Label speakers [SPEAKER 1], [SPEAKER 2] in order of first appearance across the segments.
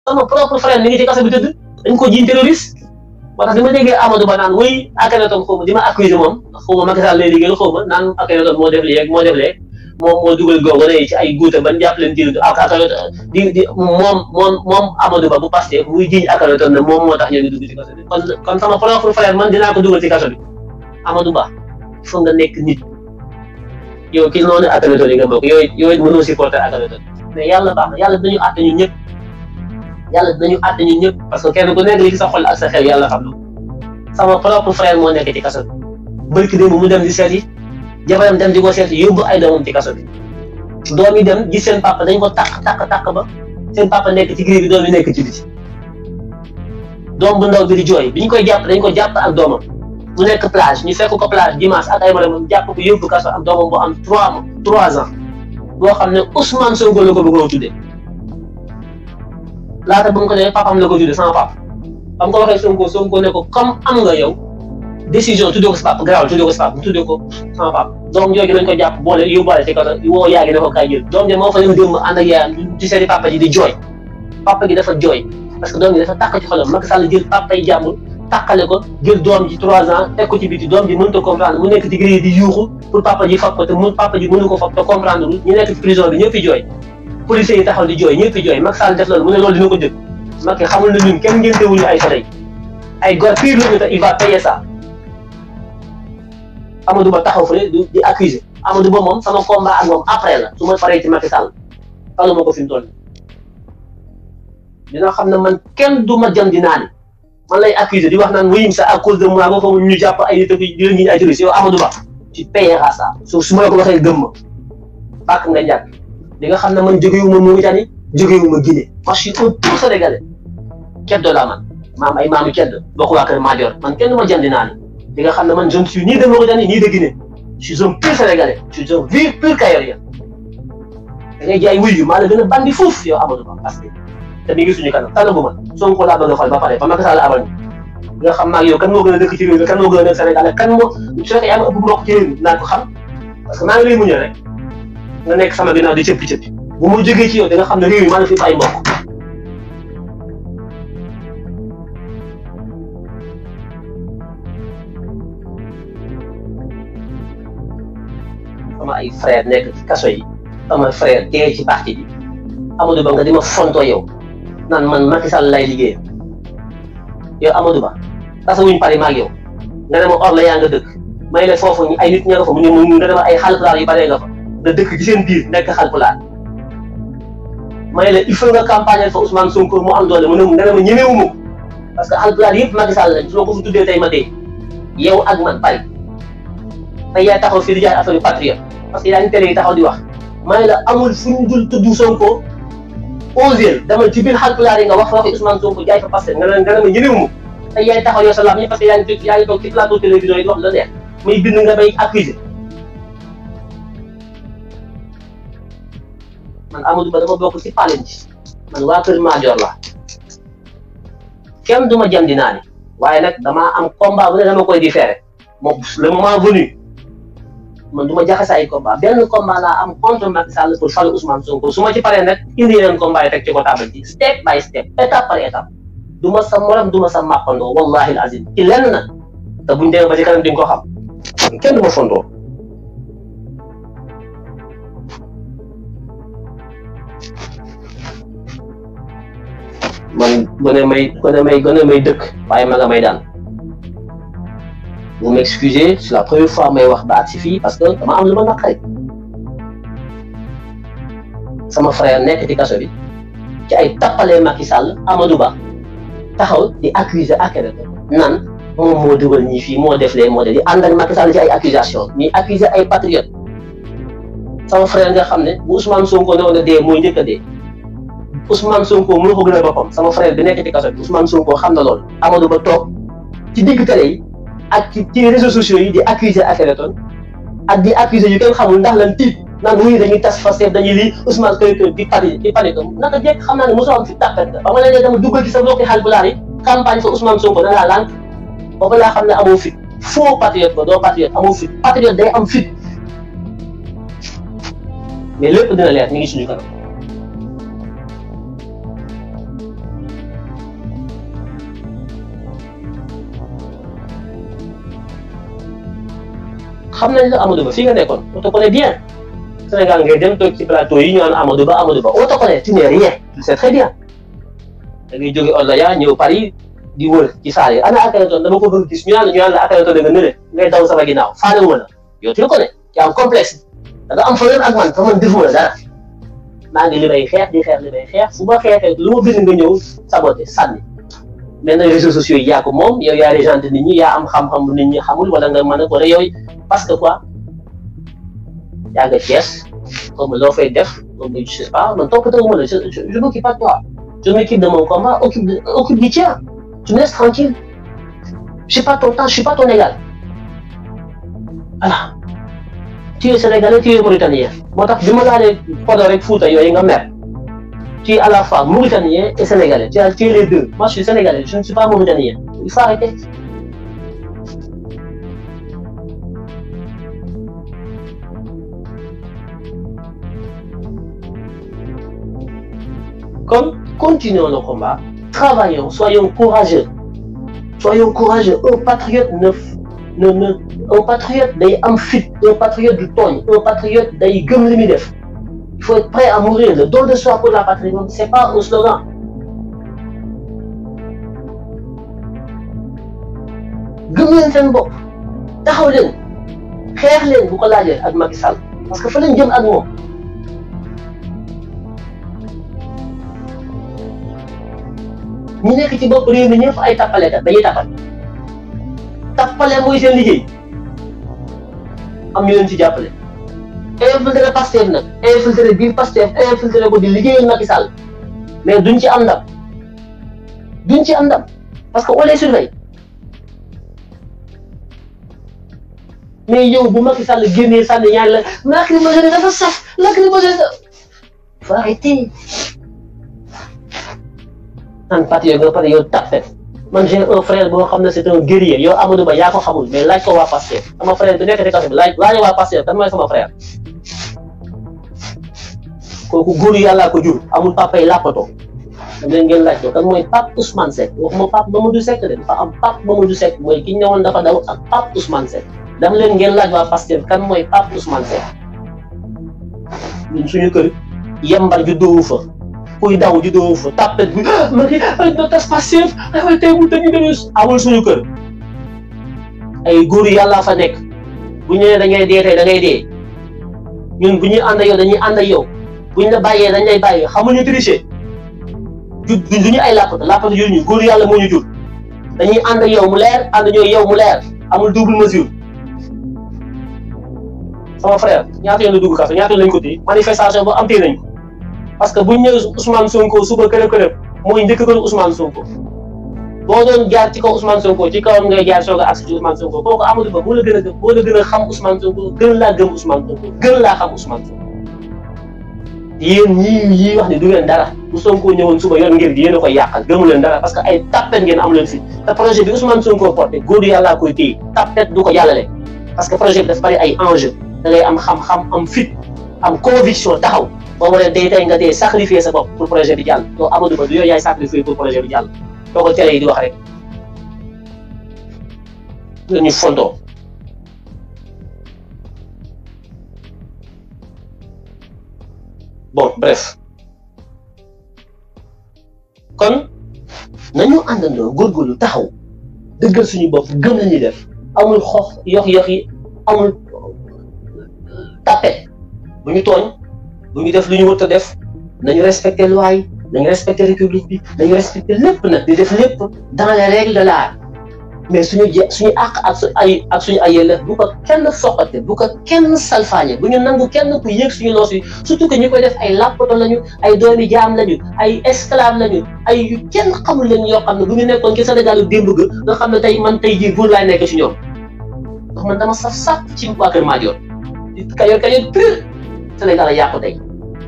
[SPEAKER 1] sama propre frère mi ngi ci kaso bi tëdd dañ ko jiiñ terroriste moo tax bi ma déggee Amadou Ba naan wuy Akhenaton xaw ma di ma accuser moom xaw ma Macky Sall lay liggéeyal xaw ma naan Akhenaton moo def lii ak moo def lee moom moo dugal googu ne ci ay guuta ban jàpp leen ci ak Akhenaton di di moom moom moom Amadou Ba bu Pastef muy jiiñ Akhenaton ne moom moo tax ñu ngi dugg ci kaso bi kon kon sama propre frère man dinaa ko dugal ci kaso bi Amadou Ba foog nga nekk nit yow ki noonu Akhenaton yi nga bokk yooyu yooyu mënoo supporter Akhenaton mais yàlla baax na yàlla dinañu àtte ñun ñëpp yàlla dinañu àtte ñun ñëpp parce que kenn ku nekk li ci sa xol ak sa xel yàlla xam na sama propre frère moo nekk ci kaso bi barki démb mu dem di seet yi jabaram dem di ko seet yóbbu ay doomam ci kaso bi doom yi dem gis seen papa dañ ko takk takk takk ba seen papa nekk ci gréer bi doom yi nekk ci biti doom bu ndaw bi di jooy bi ñu koy jàpp dañ ko jàpp ak doomam mu nekk plage ñu fekk ko plage dimanche ak ay maramam jàpp ko yóbbu kaso ak doomam bu am trois trois ans boo xam ne Ousmane Sonko la ko bëggoon tuddee laata bu mu ko nee papam la ko tuddee sama papa ba mu ko waxee Sonko Sonko ne ko comme am nga yow décision tuddee ko sa papa garaawal tuddee ko sa papa mu tuddee ko sama papa doom jooju lañ ko jàpp boole yóbbuwaale ci kaso woo yaa ngi ne ko kaay jël doom ji moo fa dem démb ànd ak yaayam ci seeti papa ji di jooy papa gi dafa jooy parce que doom ji dafa tàkk ci xolam Macky Sall jël papa yi jàmbur tàqale ko jël doom ji trois ans teg ko ci biti doom ji mënut a comprendre mu nekk ci grille di yuuxu pour papa ji fab ko te mu papa ji mënu ko fab te comprendre lu ñu nekk ci prison bi ñëpp fi jooy policiers yi taxaw di jooy ñëpp fi jooy Macky Sall def loolu mu ne loolu dina ko jël Macky xamul na ñun kenn ngéntewuñu ay soleil ay gor pire lañu te il va payer ça Amadou Ba taxaw fële di di accuser Amadou Ba moom sama combat ak moom après la su ma faree ci Macky Sall falu ma ko fi mu toll dina xam ne man kenn du ma jëm di naani man lay accuser di wax naan wéyum sa à cause de moi ba foofu ñu jàpp ay nit ak di leen ñi ay terroristes yow Amadou Ba tu payeras ça su su ma la ko waxee gëm ma bàkk nga njàkk di nga xam ne man jógewuma Mauritanie jógewuma Guinée moi je suis un pur sénégalais ceddo laa man maam ay maamu ceddo bokk waa kër Madior man kenn du ma jëm di naani di nga xam ne man je ne suis ni de Mauritanie ni de Guinée je suis un pur sénégalais je suis un vieux pur kayorien da ngay jaay wuyu maa la gën a bandi foofu yow Amadou Ba parce que te mi ngi suñu kanam tànn bu ma Sonko laa bëgg a xool ba pare ba Macky Sall abal ñu nga xam maag yow kan moo gën a dëkk ci réew mi kan moo gën a nekk Sénégal kan moo su fekkee yaa ma ëpp mbokk ci réew mi naa ko xam parce que maa ngi lay muñal rek nga nekk sama ginnaaw di cëppi cëppi bu ma jógee ci yow da nga xam ne réew mi maa la fi ay mbokk sama ay frère nekk ci kaso yi sama frère dee ci parti bi Amadou Ba nga di ma fontoo yow naan man Macky Sall lay liggéey yow Amadou Ba tasa wuñ pare maag yow nga ne ma or la yaa nga dëkk may la foofu ay nit ña nga fa mu ne mu nga dema ay xalpulaar yu bare nga fa nga dëkk ci seen biir nekk xalpulaar may la il faut nga campagne fa Ousmane Sonko mu am doole mu ne nga ne ma ñemewu ma parce que xalpulaar yëpp Macky Sall lañ su ma ko fi tuddee tey ma dee yow ak man pare tey yaay taxaw fii di jaay affaire patriote parce que yaa ngi télé yi taxaw di wax may la amul fu ñu dul tudd Sonko osé demal ci biir xalpulaar yi nga wax waxi Ousmane Sonko jaay fa Pastef nga ne nga ne ma ñënewu ma te yaay taxaw yow sa lam parce que yaa ngi yaa ngi toog ci plateau télévision yi wax la neex muy bind nga bay accusé man Amadou Ba dama bokk ci palen ji man waa Kër Madior la kenn du ma jam di naa ni waaye nag damaa am combat bu ne dama koy différé moom le moment venu man du ma jaxase ay combat benn combat laa am contre Macky Sall pour falu Ousmane Sonko su ma ci paree nag indi yeneen combat yi teg ci ko table ji step by step étape par étape du ma sa morom du ma sa màppandoo wallahi azim ci lenn nag te buñ demee ba ci kanam di nga ko xam kenn du ma fondoo man gone may gone may gone may dëkk waaye ma nga may daan vous m'excusez c'est la première fois may wax ba agsi fii parce que dama am lu ma naqari sama frère nekk ci kaso bi ci ay tappalee Macky Sall Amadou Ba taxaw di accuser Akhenaton nan moom moo dugal ñii fii moo def lee moo def di ànd ak Macky Sall ci ay accusation ñuy accuser ay patriotes sama frère nga xam ne bu Ousmane Sonko ne woon a dee mooy njëkk a dee Ousmane Sonko mënu ko gën a boppam sama frère bi nekk ci kaso bi Ousmane Sonko xam na loolu Amadou Ba toog ci digg télé yi ak ci ci réseaux sociaux yi di accuser Akhenaton ak di accuser yu kenn xamul ndax lan tiit naan muy dañuy tas Pastef dañuy lii Ousmane koy koy di pari di pari ko naka jekk xam naa ne mosoo am fi tàppat ba ma leen dama duggal ci sa mbokki Haalpulaar yi campagne fa Ousmane Sonko da ngaa lànk boobu laa xam ne amoo fit faux patriote ba doo patriote amoo fit patriote day am fit mais lépp dina leer ñu ngi suñu kanam xam nañ la Amadou Ba fii nga nekkoon on te connaît bien Sénégal ngay dem toog ci plateau yi ñu naan Amadou Ba Amadou Ba on te connaît tu n'es rien tu sais très bien da ngay jóge Oldaya ñëw Paris di wër ci saal yi ana Akhenaton dama ko bëgg gis ñu naan la ñu naan la Akhenaton da nga nële ngay daw sama ginnaaw faale wu ma la yow tu le connais yaa am complexe da nga am problème ak man te man defuma la dara maa ngi li may xeex di xeex li may xeex fu ma xeexee lu ma bind nga ñëw saboté sànni maintenant réseaux sociaux yi yaa ko moom yow yaa régente nit ñi yaa am xam-xam nit ñi xamul wala nga mën a wala yow parce que quoi yaa nga Thiès comme loo fay def comme je sais pas man toppatoo ma la je je je m'occupe pas de toi je m'occupe de mon combat occupe de occupe du tien tu me laisses tranquille je suis pas ton temps je suis pas ton égal voilà tu es sénégalais tu es mauritanien moo tax bi ma laalee Podor rek Fouta yooyu nga mer tu es à la fois mauritanien et sénégalais tu es tu es les deux moi je suis sénégalais je ne suis pas mauritanien il faut arrêter. Comme continuons nos combats, travaillons, soyons courageux. Soyons courageux. Un patriote ne, ne, ne un patriote day am fit, un patriote du tooñ, un patriote day gëm li muy def. Il faut être prêt à mourir. Le don de soi pour la patrie, c'est pas un slogan. gëm leen seen bopp taxaw leen xeex leen bu ko laajee ak Macky Sall parce que fa leen jëm ak moom. ñu nekk ci bopp réew mi ñëpp ay tappalekat dañuy tappale tappale mooy seen liggéey am ñu leen ci jàppale infiltré Pastef nag infiltré biir Pastef infiltré ko di liggéeyal Macky Sall mais duñ ci am ndam duñ ci am ndam parce que on les surveille mais yow bu Macky Sall génnee sànni ñaan la lacrymogène dafa saf lacrymogène faut arrêter naan patriote nga pare yow tapet man j'ai un frère boo xam ne c'est un guerrier yow Amadou Ba yaa ko xamul mais laaj ko waa Pastef sama frère bi nekk ci kaso bi laaj laaj waa Pastef kan mooy sama frère kooku góor yàllaa ko jur amul papa yi làppatoo dam leen ngeen laaj ko kan mooy Pape Ousmane Seck waxuma Pape Mamadou Seck de dafa am Pape Mamadou Seck mooy ki ñu ñëwoon dafa daw ak Pape Ousmane Seck dam leen ngeen laaj waa Pastef kan mooy Pape Ousmane Seck ñun suñu kër yembar juddoowu fa kuy daw juddoowu fa tapet bi ma ki na tas Pastef ay tey mu dañu dem amul suñu kër ay góor yàlla fa nekk bu ñu nee da ngay dee tey da ngay dee ñun bu ñuy ànd ak yow dañuy ànd ak yow bu ñu la bàyyee dañ lay bàyyi xamuñu tricher ju du ñu ay làppatu làppatu jur ñu góor yàlla moo ñu jur dañuy ànd ak yow mu leer ànd ñoo yow mu leer amul double mesure sama frère ñaata yoon la dugg kaso ñaata yoon lañ ko téye manifestation ba am téye nañ ko parce que buñ ñëwee Ousmane Sonko suba kërëb kërëb mooy njëkk ko Ousmane Sonko boo doon jaar ci kaw Ousmane Sonko ci kawam ngay jaar soog a agsi ci Ousmane Sonko kooku Amadou Ba moo la gën a gëm moo la gën a xam Ousmane Sonko gën laa gëm Ousmane Sonko gën laa xam Ousmane Sonko yéen ñii ñii wax ni du ngeen dara bu Sonko ñëwoon suba yor ngeen gi yéen a koy yàqal gëmu leen dara parce que ay tappet ngeen am leen fi te projet bi Ousmane Sonko porté góor yàllaa koy téye tappet du ko jàllale parce que projet bi dafa bari ay enjeu da ngay am xam-xam am fit am conviction taxaw boo waree day tey nga dee sacrifier sa bopp pour projet bi jàll yow Amadou Ba du yow yaay sacrifier pour projet bi jàll doo ko télé yi di wax rek nga ñu fontoo bon bref kon nañu àndandoo góorgóorlu taxaw dëggal suñu bopp gëm la ñuy def amul xox yox yox yi amul tapet bu ñu tooñ bu ñu def lu ñu wut a def nañu respecté loi yi nañu respecté république bi nañu respecté lépp nag di def lépp dans les règles de l'art mais suñu je suñu àq ak su ay ak suñu ay yelleef bu ko kenn foqate bu ko kenn salfaañe bu ñu nangu kenn ku yéeg suñu loos yi surtout que ñu koy def ay làppato lañu ay doomi jaam lañu ay esclave lañu ay yu kenn xamul leen yoo xam ne bu ñu nekkoon ci Sénégal démb ga nga xam ne tey man tey jii buur laay nekk ci ñoom ndax man dama saf saf ci waa Kër Madior kayoor kayoor pur Sénégal a yàqu tey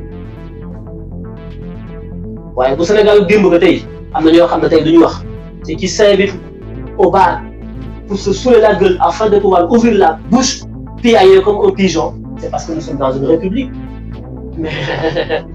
[SPEAKER 1] waaye bu Sénégal démb nga tey am na ñoo xam ne tey du ñu wax c'est qui s'invite au bar pour se saouler la gueule afin de pouvoir ouvrir la bouche piailler comme un pigeon c'est parce que nous sommes dans une république mais